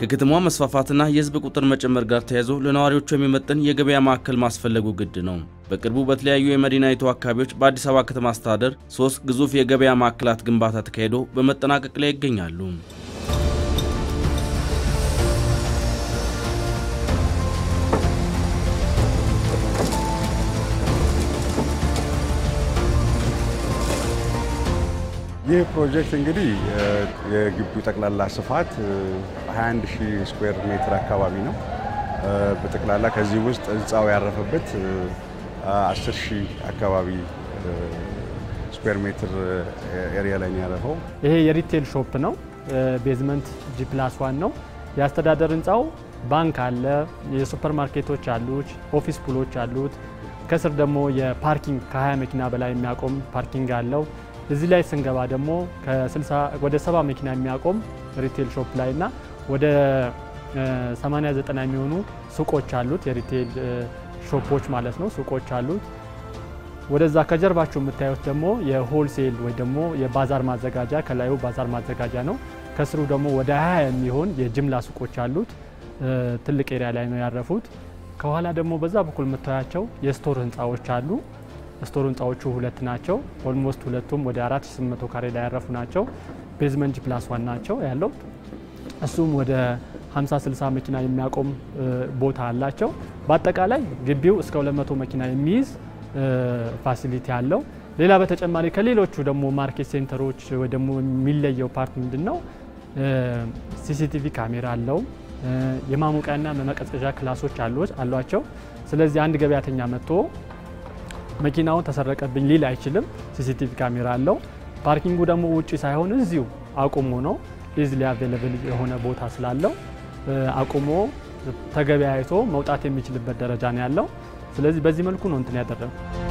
ከከተማዋ መስፋፋትና የሕዝብ ቁጥር መጨመር ጋር ተያይዞ ለነዋሪዎቹ የሚመጥን የገበያ ማዕከል ማስፈለጉ ግድ ነው። በቅርቡ በተለያዩ የመዲናይቱ አካባቢዎች በአዲስ አበባ ከተማ አስተዳደር ሶስት ግዙፍ የገበያ ማዕከላት ግንባታ ተካሂዶ በመጠናቀቅ ላይ ይገኛሉ። ይህ ፕሮጀክት እንግዲህ የግቢው ጠቅላላ ስፋት 21 ሺህ ስኩዌር ሜትር አካባቢ ነው። በጠቅላላ ከዚህ ውስጥ ህንፃው ያረፈበት 10 ሺህ አካባቢ ስኩዌር ሜትር ኤሪያ ላይ ነው ያረፈው። ይሄ የሪቴል ሾፕ ነው። ቤዝመንት ጂ ፕላስ ዋን ነው። የአስተዳደር ህንፃው ባንክ አለ፣ የሱፐር ማርኬቶች አሉት፣ ኦፊስ ፑሎች አሉት። ከስር ደግሞ የፓርኪንግ ከ20 መኪና በላይ የሚያቆም ፓርኪንግ አለው። እዚህ ላይ ስንገባ ደግሞ ከ60 ወደ 70 መኪና የሚያቆም ሪቴል ሾፕ ላይ እና ወደ 80 90 የሚሆኑ ሱቆች አሉት። የሪቴል ሾፖች ማለት ነው፣ ሱቆች አሉት። ወደዛ ከጀርባችሁ የምታዩት ደግሞ የሆልሴል ወይ ደግሞ የባዛር ማዘጋጃ ከላዩ ባዛር ማዘጋጃ ነው። ከስሩ ደግሞ ወደ 20 የሚሆን የጅምላ ሱቆች አሉት። ትልቅ ኤሪያ ላይ ነው ያረፉት። ከኋላ ደግሞ በዛ በኩል የምታያቸው የስቶር ህንፃዎች አሉ። ስቶር ህንፃዎቹ ሁለት ናቸው። ኦልሞስት ሁለቱም ወደ 4800 ካሬ ላይ ያረፉ ናቸው። ቤዝመንት ፕላስ ዋን ናቸው ያለው። እሱም ወደ 50 60 መኪና የሚያቆም ቦታ አላቸው። በአጠቃላይ ግቢው እስከ 200 መኪና የሚይዝ ፋሲሊቲ አለው። ሌላ በተጨማሪ ከሌሎቹ ደግሞ ማርኬት ሴንተሮች ወይ ደግሞ የሚለየው ፓርት ምንድን ነው? ሲሲቲቪ ካሜራ አለው። የማሞቂያና መቀዝቀዣ ክላሶች አሏቸው። ስለዚህ አንድ ገበያተኛ መጥቶ መኪናውን ተሰረቀብኝ ሊል አይችልም። ሲሲቲቪ ካሜራ አለው። ፓርኪንጉ ደግሞ ውጪ ሳይሆን እዚሁ አቁሞ ነው ኢዝሊ አቬለብል የሆነ ቦታ ስላለው አቁሞ ተገበያይቶ መውጣት የሚችልበት ደረጃ ነው ያለው። ስለዚህ በዚህ መልኩ ነው እንትን ያደረገው።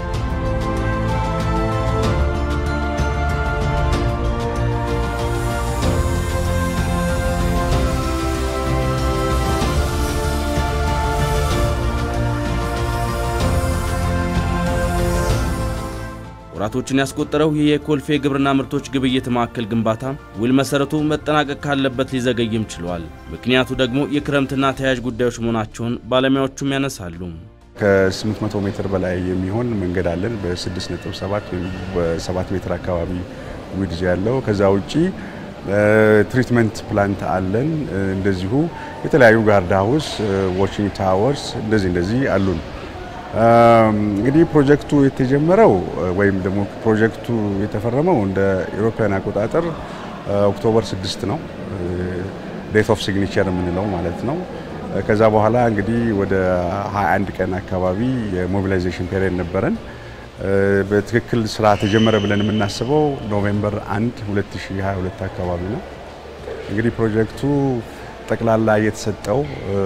ወራቶችን ያስቆጠረው ይህ የኮልፌ ግብርና ምርቶች ግብይት ማዕከል ግንባታ ውል መሰረቱ መጠናቀቅ ካለበት ሊዘገይም ችሏል። ምክንያቱ ደግሞ የክረምትና ተያያዥ ጉዳዮች መሆናቸውን ባለሙያዎቹም ያነሳሉ። ከ800 ሜትር በላይ የሚሆን መንገድ አለን። በ6.7 ወይም በ7 ሜትር አካባቢ ዊድዝ ያለው። ከዛ ውጪ ትሪትመንት ፕላንት አለን። እንደዚሁ የተለያዩ ጋርድ ሃውስ፣ ዋቺንግ ታወርስ እንደዚህ እንደዚህ አሉን። እንግዲህ ፕሮጀክቱ የተጀመረው ወይም ደግሞ ፕሮጀክቱ የተፈረመው እንደ ኢሮፓያን አቆጣጠር ኦክቶበር 6 ነው፣ ዴት ኦፍ ሲግኒቸር የምንለው ማለት ነው። ከዛ በኋላ እንግዲህ ወደ 21 ቀን አካባቢ የሞቢላይዜሽን ፔሪየድ ነበረን። በትክክል ስራ ተጀመረ ብለን የምናስበው ኖቬምበር 1 2022 አካባቢ ነው። እንግዲህ ፕሮጀክቱ ጠቅላላ የተሰጠው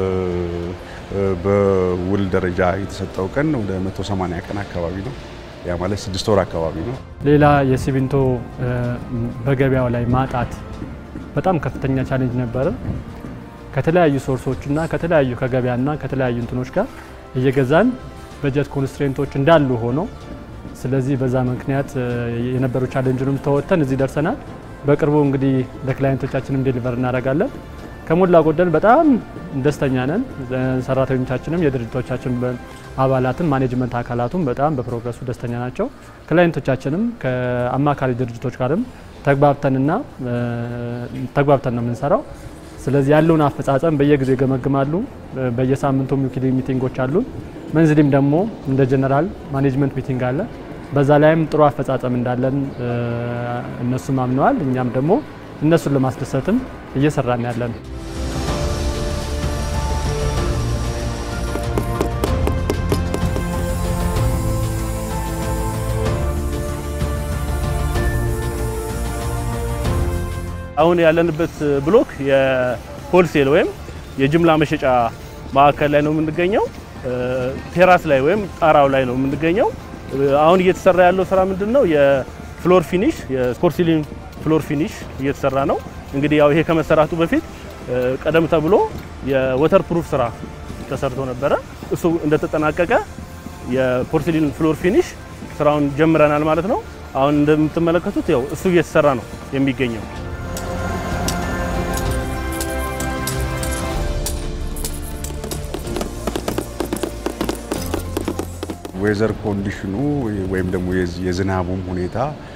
በውል ደረጃ የተሰጠው ቀን ወደ 180 ቀን አካባቢ ነው። ያ ማለት ስድስት ወር አካባቢ ነው። ሌላ የሲሚንቶ በገበያው ላይ ማጣት በጣም ከፍተኛ ቻሌንጅ ነበረ። ከተለያዩ ሶርሶችና ከተለያዩ ከገበያና ከተለያዩ እንትኖች ጋር እየገዛን በጀት ኮንስትሬንቶች እንዳሉ ሆኖ ስለዚህ በዛ ምክንያት የነበሩ ቻሌንጅንም ተወጥተን እዚህ ደርሰናል። በቅርቡ እንግዲህ ለክላይንቶቻችንም ዴሊቨር እናደርጋለን። ከሞላ ጎደል በጣም ደስተኛ ነን። ሰራተኞቻችንም የድርጅቶቻችን አባላትም ማኔጅመንት አካላቱም በጣም በፕሮግረሱ ደስተኛ ናቸው። ክላይንቶቻችንም ከአማካሪ ድርጅቶች ጋርም ተግባብተንና ተግባብተን ነው የምንሰራው። ስለዚህ ያለውን አፈጻጸም በየጊዜው ይገመግማሉ። በየሳምንቱም ዊክሊ ሚቲንጎች አሉ። መንዝሊም ደግሞ እንደ ጀነራል ማኔጅመንት ሚቲንግ አለ። በዛ ላይም ጥሩ አፈጻጸም እንዳለን እነሱም አምነዋል። እኛም ደግሞ እነሱን ለማስደሰትም እየሰራን ያለን አሁን ያለንበት ብሎክ የሆልሴል ወይም የጅምላ መሸጫ ማዕከል ላይ ነው የምንገኘው። ቴራስ ላይ ወይም ጣራው ላይ ነው የምንገኘው። አሁን እየተሰራ ያለው ስራ ምንድን ነው? የፍሎር ፊኒሽ የፖርሲሊን ፍሎር ፊኒሽ እየተሰራ ነው። እንግዲህ ያው ይሄ ከመሰራቱ በፊት ቀደም ተብሎ የወተር ፕሩፍ ስራ ተሰርቶ ነበረ። እሱ እንደተጠናቀቀ የፖርሲሊን ፍሎር ፊኒሽ ስራውን ጀምረናል ማለት ነው። አሁን እንደምትመለከቱት ያው እሱ እየተሰራ ነው የሚገኘው። ዌዘር ኮንዲሽኑ ወይም ደግሞ የዝናቡም ሁኔታ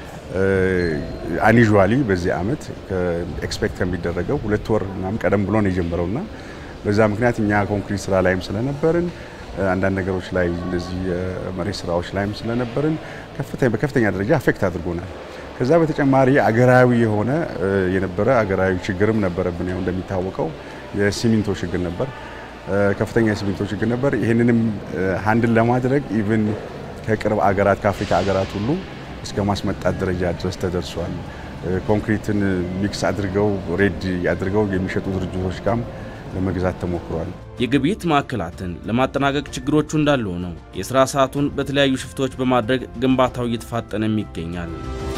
አኒዥዋሊ በዚህ አመት ኤክስፔክት ከሚደረገው ሁለት ወር ምናምን ቀደም ብሎ ነው የጀመረውና በዛ ምክንያት እኛ ኮንክሪት ስራ ላይም ስለነበርን አንዳንድ ነገሮች ላይ እንደዚህ የመሬት ስራዎች ላይም ስለነበርን በከፍተኛ ደረጃ አፌክት አድርጎናል። ከዛ በተጨማሪ አገራዊ የሆነ የነበረ አገራዊ ችግርም ነበረብን። ያው እንደሚታወቀው የሲሚንቶ ችግር ነበር፣ ከፍተኛ የሲሚንቶ ችግር ነበር። ይህንንም ሀንድል ለማድረግ ኢቭን ከቅርብ አገራት ከአፍሪካ አገራት ሁሉ እስከ ማስመጣት ደረጃ ድረስ ተደርሷል። ኮንክሪትን ሚክስ አድርገው ሬድ አድርገው የሚሸጡ ድርጅቶች ጋርም ለመግዛት ተሞክሯል። የግብይት ማዕከላትን ለማጠናቀቅ ችግሮቹ እንዳሉ ነው። የስራ ሰዓቱን በተለያዩ ሽፍቶች በማድረግ ግንባታው እየተፋጠነም ይገኛል።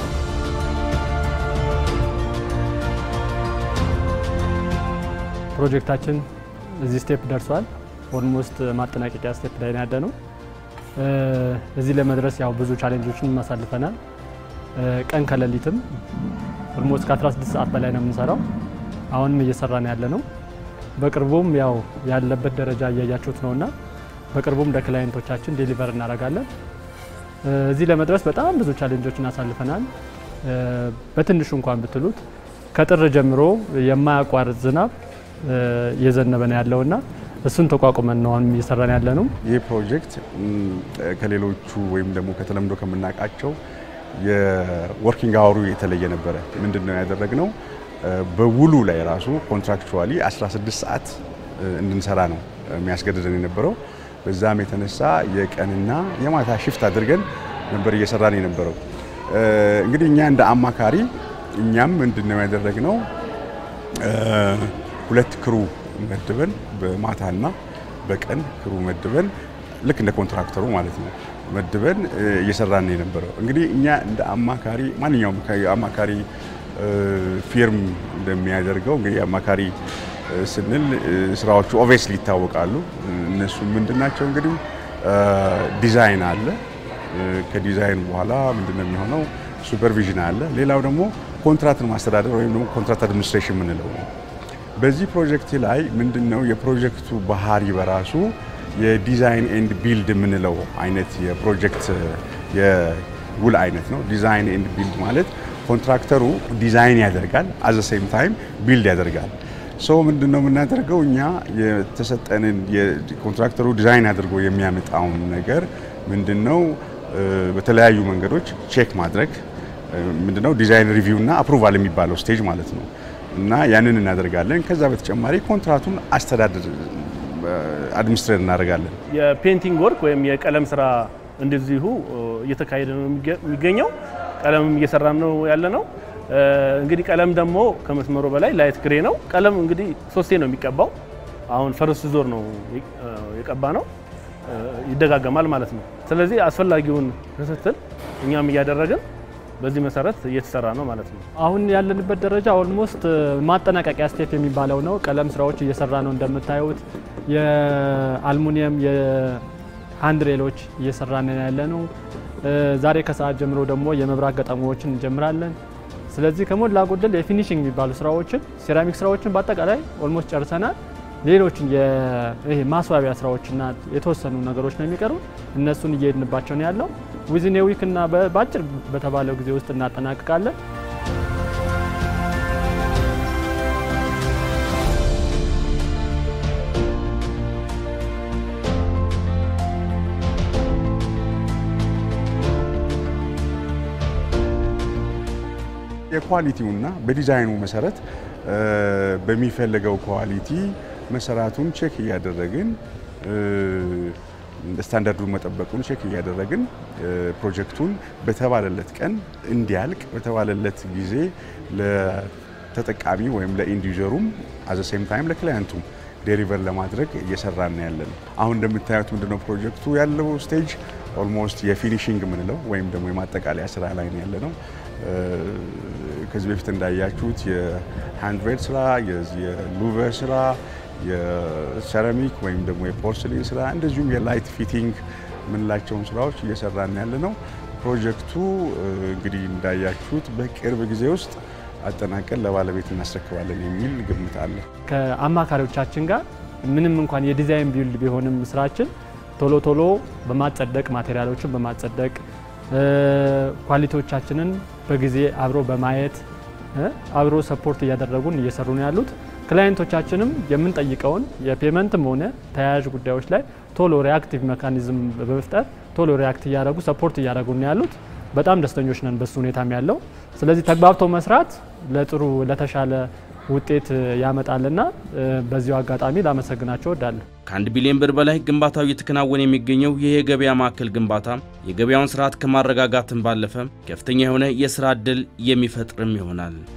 ፕሮጀክታችን እዚህ ስቴፕ ደርሷል። ኦልሞስት ማጠናቀቂያ ስቴፕ ላይ ያለ ነው። እዚህ ለመድረስ ያው ብዙ ቻሌንጆችን እናሳልፈናል። ቀን ከሌሊትም ኦልሞስት ከ16 ሰዓት በላይ ነው የምንሰራው። አሁንም እየሰራን ያለ ነው። በቅርቡም ያው ያለበት ደረጃ እያያችሁት ነውና በቅርቡም ለክላይንቶቻችን ዴሊቨር እናደርጋለን። እዚህ ለመድረስ በጣም ብዙ ቻሌንጆችን አሳልፈናል። በትንሹ እንኳን ብትሉት ከጥር ጀምሮ የማያቋርጥ ዝናብ እየዘነበ ነው ያለውና እሱን ተቋቁመን ነው አሁን እየሰራን ያለ ነው። ይህ ፕሮጀክት ከሌሎቹ ወይም ደግሞ ከተለምዶ ከምናውቃቸው የወርኪንግ አወሩ የተለየ ነበረ። ምንድን ነው ያደረግነው? በውሉ ላይ ራሱ ኮንትራክቹዋሊ 16 ሰዓት እንድንሰራ ነው የሚያስገድደን የነበረው። በዛም የተነሳ የቀንና የማታ ሽፍት አድርገን ነበር እየሰራን የነበረው። እንግዲህ እኛ እንደ አማካሪ እኛም ምንድን ነው ያደረግነው ሁለት ክሩ መድበን በማታና በቀን ክሩ መድበን ልክ እንደ ኮንትራክተሩ ማለት ነው መድበን እየሰራን የነበረው። እንግዲህ እኛ እንደ አማካሪ ማንኛውም አማካሪ ፊርም እንደሚያደርገው እንግዲህ አማካሪ ስንል ስራዎቹ ኦቬስሊ ይታወቃሉ። እነሱ ምንድን ናቸው? እንግዲህ ዲዛይን አለ። ከዲዛይን በኋላ ምንድን ነው የሚሆነው? ሱፐርቪዥን አለ። ሌላው ደግሞ ኮንትራክትን ማስተዳደር ወይም ደግሞ ኮንትራክት አድሚኒስትሬሽን የምንለው ነው። በዚህ ፕሮጀክት ላይ ምንድን ነው የፕሮጀክቱ ባህሪ በራሱ የዲዛይን ኤንድ ቢልድ የምንለው አይነት የፕሮጀክት የውል አይነት ነው። ዲዛይን ኤንድ ቢልድ ማለት ኮንትራክተሩ ዲዛይን ያደርጋል፣ አዘ ሴም ታይም ቢልድ ያደርጋል። ሶ ምንድን ነው የምናደርገው እኛ የተሰጠንን ኮንትራክተሩ ዲዛይን አድርጎ የሚያመጣውን ነገር ምንድን ነው በተለያዩ መንገዶች ቼክ ማድረግ ምንድነው ዲዛይን ሪቪው እና አፕሩቫል የሚባለው ስቴጅ ማለት ነው። እና ያንን እናደርጋለን። ከዛ በተጨማሪ ኮንትራቱን አስተዳደር አድሚኒስትሬት እናደርጋለን። የፔንቲንግ ወርክ ወይም የቀለም ስራ እንደዚሁ እየተካሄደ ነው የሚገኘው። ቀለምም እየሰራን ነው ያለ ነው። እንግዲህ ቀለም ደግሞ ከመስመሩ በላይ ላይት ግሬ ነው። ቀለም እንግዲህ ሶስቴ ነው የሚቀባው። አሁን ፈርስት ዞር ነው የቀባ ነው፣ ይደጋገማል ማለት ነው። ስለዚህ አስፈላጊውን ክትትል እኛም እያደረግን በዚህ መሰረት እየተሰራ ነው ማለት ነው። አሁን ያለንበት ደረጃ ኦልሞስት ማጠናቀቂያ ስቴፕ የሚባለው ነው። ቀለም ስራዎች እየሰራ ነው እንደምታዩት። የአልሙኒየም የሃንድሬሎች እየሰራ ነው ያለ ነው። ዛሬ ከሰዓት ጀምሮ ደግሞ የመብራት ገጠማዎችን እንጀምራለን። ስለዚህ ከሞላ ጎደል የፊኒሽንግ የሚባሉ ስራዎችን ሴራሚክ ስራዎችን በአጠቃላይ ኦልሞስት ጨርሰናል። ሌሎችን ይሄ ማስዋቢያ ስራዎችና የተወሰኑ ነገሮች ነው የሚቀሩ። እነሱን እየሄድንባቸው ነው ያለው። ዊዝን ዊክ እና በአጭር በተባለው ጊዜ ውስጥ እናጠናቅቃለን። የኳሊቲውና በዲዛይኑ መሰረት በሚፈለገው ኳሊቲ መሰራቱን ቼክ እያደረግን ስታንዳርዱን መጠበቁን ቼክ እያደረግን ፕሮጀክቱን በተባለለት ቀን እንዲያልቅ በተባለለት ጊዜ ለተጠቃሚ ወይም ለኢንድ ዩዘሩም አዘ ሴም ታይም ለክላያንቱም ዴሊቨር ለማድረግ እየሰራን ያለን። አሁን እንደምታዩት ምንድነው ፕሮጀክቱ ያለው ስቴጅ ኦልሞስት የፊኒሽንግ የምንለው ወይም ደግሞ የማጠቃለያ ስራ ላይ ነው ያለ ነው። ከዚህ በፊት እንዳያችሁት የሃንድሬድ ስራ፣ የሉቨር ስራ፣ የሴራሚክ ወይም ደግሞ የፖርስሊን ስራ እንደዚሁም የላይት ፊቲንግ የምንላቸውን ስራዎች እየሰራን ያለ ነው። ፕሮጀክቱ እንግዲህ እንዳያችሁት በቅርብ ጊዜ ውስጥ አጠናቀን ለባለቤት እናስረክባለን የሚል ግምት አለ። ከአማካሪዎቻችን ጋር ምንም እንኳን የዲዛይን ቢልድ ቢሆንም ስራችን ቶሎ ቶሎ በማጸደቅ ማቴሪያሎችን በማጸደቅ ኳሊቲዎቻችንን በጊዜ አብሮ በማየት አብሮ ሰፖርት እያደረጉን እየሰሩ ነው ያሉት። ክላይንቶቻችንም የምንጠይቀውን የፔመንትም ሆነ ተያያዥ ጉዳዮች ላይ ቶሎ ሪአክቲቭ ሜካኒዝም በመፍጠር ቶሎ ሪአክት እያደረጉ ሰፖርት እያደረጉ ነው ያሉት። በጣም ደስተኞች ነን በሱ ሁኔታም ያለው። ስለዚህ ተግባብቶ መስራት ለጥሩ ለተሻለ ውጤት ያመጣልና በዚሁ አጋጣሚ ላመሰግናቸው እወዳለሁ። ከአንድ ቢሊዮን ብር በላይ ግንባታው እየተከናወነ የሚገኘው ይህ የገበያ ማዕከል ግንባታ የገበያውን ስርዓት ከማረጋጋትም ባለፈ ከፍተኛ የሆነ የስራ ዕድል የሚፈጥርም ይሆናል።